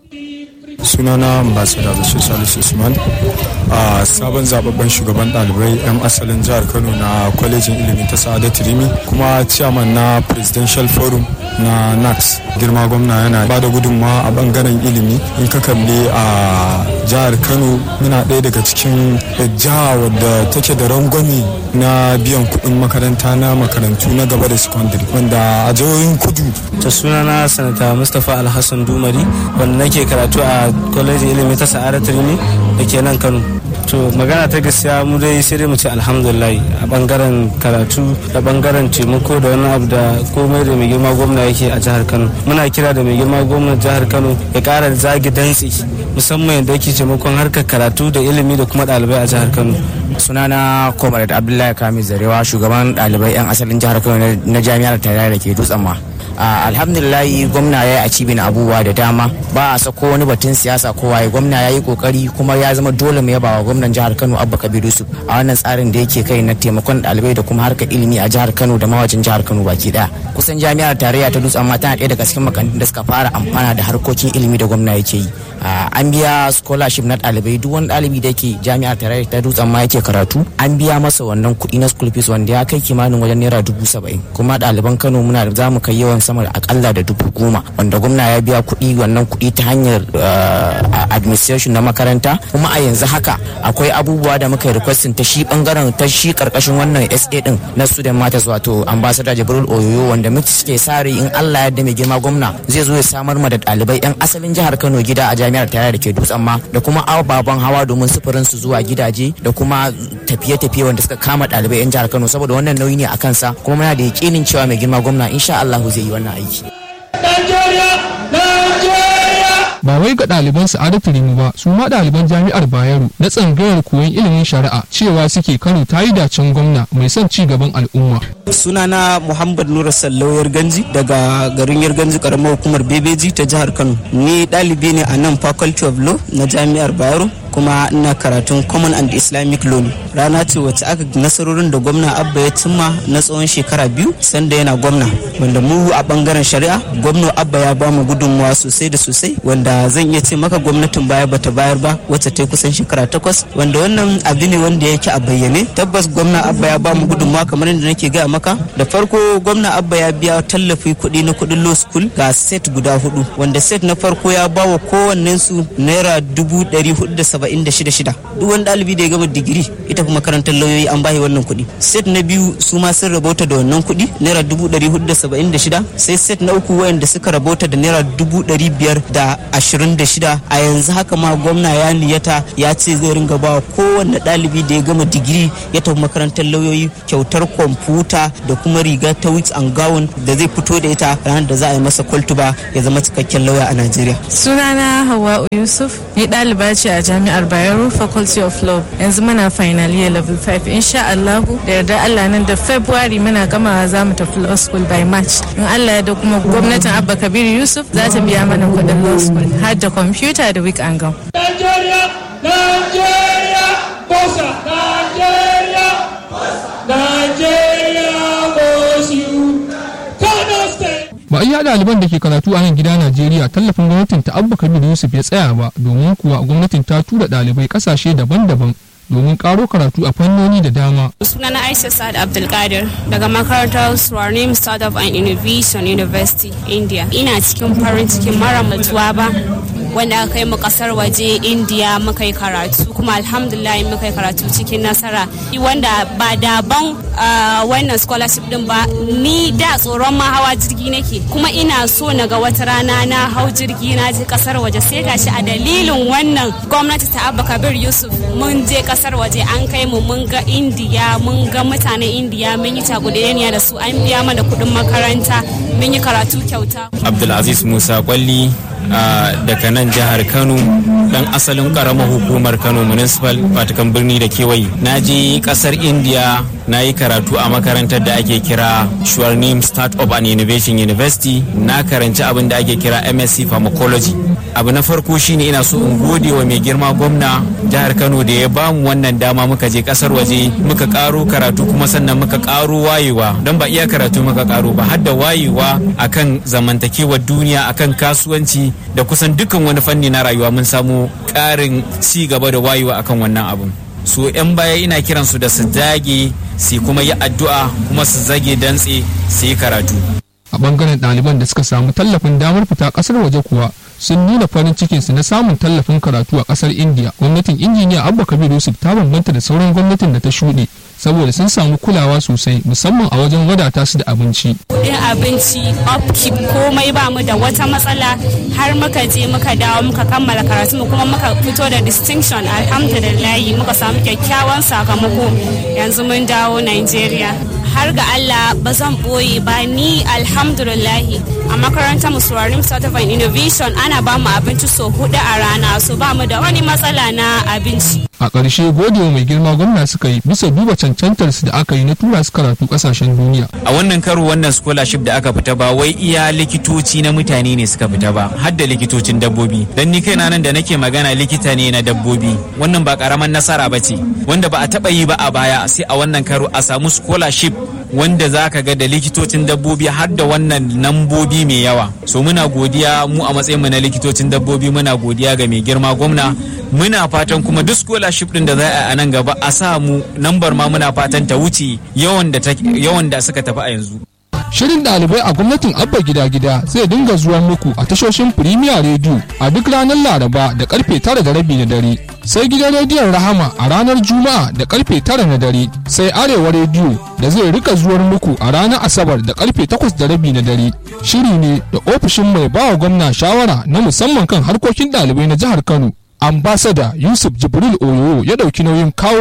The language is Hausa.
sunana ambassador bashir salisu usman a sabon zababben shugaban dalibai 'yan asalin jihar kano na kwalejin ilimi ta sa'adat rimi kuma chairman na presidential forum na nax girma gwamna yana ba da gudunmawa a bangaren ilimi in ka kalli a jihar kano muna ɗaya daga cikin jiha wadda take da rangwame na biyan kuɗin makaranta na makarantu na gaba da secondary wanda a jihohin kudu ta sunana sanata mustapha alhassan dumari wanda nake karatu a kwalejin ilimi ta sa'adat rimi da ke nan kano to magana ta gaskiya mu dai sai dai mu ce alhamdulillah a bangaren karatu da bangaren taimako da wani abu da komai da mai girma gwamna yake a jihar kano muna kira da mai girma gwamna jihar kano ya kara zagi dantsi musamman yadda yake taimakon harkar karatu da ilimi da kuma ɗalibai a jihar kano sunana comrade abdullahi kamis zarewa shugaban ɗalibai 'yan asalin jihar kano na jami'ar tarayya da ke dutsen ma alhamdulillahi gwamna ya yi a cibin abubuwa da dama ba a sako wani batun siyasa ko waye gwamna ya yi kokari kuma ya zama dole mu yaba wa gwamnan jihar kano abba kabir yusuf a wannan tsarin da yake kai na taimakon ɗalibai da kuma harkar ilimi a jihar kano da mawajin jihar kano baki daya kusan jami'ar tarayya ta dutsen ma tana ɗaya daga cikin makarantun da suka fara amfana da harkokin ilimi da gwamna yake yi an biya scholarship na ɗalibai duk wani ɗalibi da yake jami'ar tarayya ta dutsen ma yake karatu an biya masa wannan kuɗi na school fees wanda ya kai kimanin wajen naira dubu saba'in kuma ɗaliban kano muna da za mu kai yawan sama da akalla da dubu goma wanda gwamna ya biya kuɗi wannan kuɗi ta hanyar administration na makaranta kuma a yanzu haka akwai abubuwa da muka yi requesting ta shi bangaren ta shi karkashin wannan SA din na student matters wato ambassador Jibril Oyoyo wanda muke suke sare in Allah ya mai girma gwamna zai zo ya samar ma da ɗalibai yan asalin jihar Kano gida a jami'ar tarayya da ke dutsen ma da kuma ababen hawa domin sufurin su zuwa gidaje da kuma tafiye-tafiye wanda suka kama ɗalibai yan jihar Kano saboda wannan nauyi ne a kansa kuma muna da yakinin cewa mai girma gwamna insha Allah zai yi wannan aiki. ba wai ga ɗaliban sa'adatu rimu ba su ma ɗaliban jami'ar bayero na tsangayar koyon ilimin shari'a cewa suke kano ta yi dacen gwamna mai son ci gaban al'umma sunana muhammad nura sallau yarganji daga garin yarganji karamar hukumar bebeji ta jihar kano ni ɗalibi ne a nan faculty of law na jami'ar bayero kuma ina karatun common and islamic law ne rana ce wacce aka nasarorin da gwamna abba ya cimma na tsawon shekara biyu sanda yana gwamna wanda mu a bangaren shari'a gwamna abba ya ba mu gudunmawa sosai da sosai wanda zan iya ce maka gwamnatin baya bata bayar ba wacce ta kusan shekara takwas wanda wannan abu ne wanda yake a bayyane tabbas gwamna abba ya ba mu gudunmawa kamar yadda nake gaya maka da farko gwamna abba ya biya tallafi kuɗi na kuɗin law school ga set guda hudu wanda set na farko ya ba wa kowannensu naira dubu ɗari hudu da saba'in da shida shida duk wani ɗalibi da ya gama digiri ita kuma makarantar lauyoyi an bashi wannan kuɗi set na biyu su ma sun rabauta da wannan kuɗi naira dubu ɗari hudu da saba'in da shida sai set na uku wayanda suka rabauta da naira dubu ɗari biyar da ashirin da shida a yanzu haka ma gwamna ya niyata ya ce zai ringa ba kowanne ɗalibi da ya gama digiri ya tafi makarantar lauyoyi kyautar kwamfuta da kuma riga ta weeks and gown da zai fito da ita ranar da za a yi masa kwaltuba ya zama cikakken lauya a Najeriya. Sunana Hawwa Yusuf, ni ɗaliba ce a Jami'ar Bayero Faculty of Law. Yanzu muna final year level 5 insha Allahu da yarda Allah nan da February muna gamawa za mu tafi law school by March. In Allah ya da kuma gwamnatin Abba Kabir Yusuf za ta biya mana kuɗin law school har da computer da week and gown. Nigeria, Nigeria, Bosa, Nigeria, Nigeria was you. Kano State. ba iya ɗaliban da ke karatu a nan gida najeriya tallafin gwamnatin ta abba kabir yusuf ya tsaya ba domin kuwa gwamnatin ta tura ɗalibai ƙasashe daban-daban domin ƙaro karatu a fannoni da dama sunana aisha sa'ad abdulkadir daga makarantar swarnim startup and innovation university india ina cikin farin cikin mara mutuwa ba wanda aka kai mu kasar waje india muka yi karatu kuma alhamdulillah muka yi karatu cikin nasara wanda ba daban wannan scholarship din ba ni da tsoron ma hawa jirgi nake kuma ina so na ga wata rana na hau jirgi na je kasar waje sai gashi a dalilin wannan gwamnati ta abba kabir yusuf mun je kasar waje an kai mu mun ga indiya mun ga mutanen indiya mun yi takudeniya da su an biya mana kuɗin makaranta mun yi karatu kyauta abdulaziz musa kwalli daga nan jihar kano dan asalin karamar hukumar kano municipal fatakan birni da kewaye na je kasar india na yi karatu a makarantar da ake kira Shuarnim Startup and Innovation University na karanci abin da ake kira MSc Pharmacology abu na farko shine ina so in gode wa mai girma gwamna jihar Kano da ya bamu wannan dama muka je kasar waje muka karo karatu kuma sannan muka karo wayewa don ba iya karatu muka karo ba har da wayewa akan zamantakewar duniya akan kasuwanci da kusan dukkan wani fanni na rayuwa mun samu ƙarin ci gaba da wayewa akan wannan abun so 'yan baya ina kiransu da su dage su kuma yi addu'a kuma su zage dantse su yi karatu a bangaren ɗaliban da suka samu tallafin damar fita ƙasar waje kuwa sun nuna farin cikinsu na samun tallafin karatu a ƙasar indiya gwamnatin injiniya abba kabir yusuf ta bambanta da sauran gwamnatin da ta shuɗe saboda sun samu kulawa sosai musamman a wajen wadata su da abinci kudin abinci upkeep komai ba mu da wata matsala har muka je muka dawo muka kammala karatu mu kuma muka fito da distinction alhamdulillahi muka samu kyakkyawan sakamako yanzu mun dawo nigeria har ga Allah ba zan boye ba ni alhamdulillahi a makarantar musuwarin certified innovation ana ba mu abinci so hudu a rana so ba mu da wani matsala na abinci a ƙarshe gode mai girma gwamna suka yi bisa duba cancantar su da aka yi na tura su karatu ƙasashen duniya a wannan karo wannan scholarship da aka fita ba wai iya likitoci na mutane ne suka fita ba har da likitocin dabbobi dan ni kaina nan da nake magana likita ne na dabbobi wannan ba karaman nasara ba ce wanda ba a taba yi ba a baya sai a wannan karo a samu scholarship wanda za ka ga da likitocin dabbobi har da wannan nambobi mai yawa so muna godiya mu a matsayinmu na likitocin dabbobi muna godiya ga mai girma gwamna muna fatan kuma duk scholarship din da za a nan gaba a sa mu nambar ma muna fatan ta wuce yawan da suka tafi a yanzu Shirin ɗalibai a gwamnatin Abba Gida Gida zai dinga zuwa muku a tashoshin Premier Radio a duk ranar Laraba da karfe tara da rabi na dare. Sai gidan rediyon Rahama a ranar Juma'a da karfe tara na dare. Sai Arewa Radio da zai rika zuwar muku a ranar Asabar da karfe takwas da rabi na dare. Shiri ne da ofishin mai bawa gwamna shawara na musamman kan harkokin ɗalibai na jihar Kano. Ambasada Yusuf Jibril Oyo ya ɗauki nauyin kawo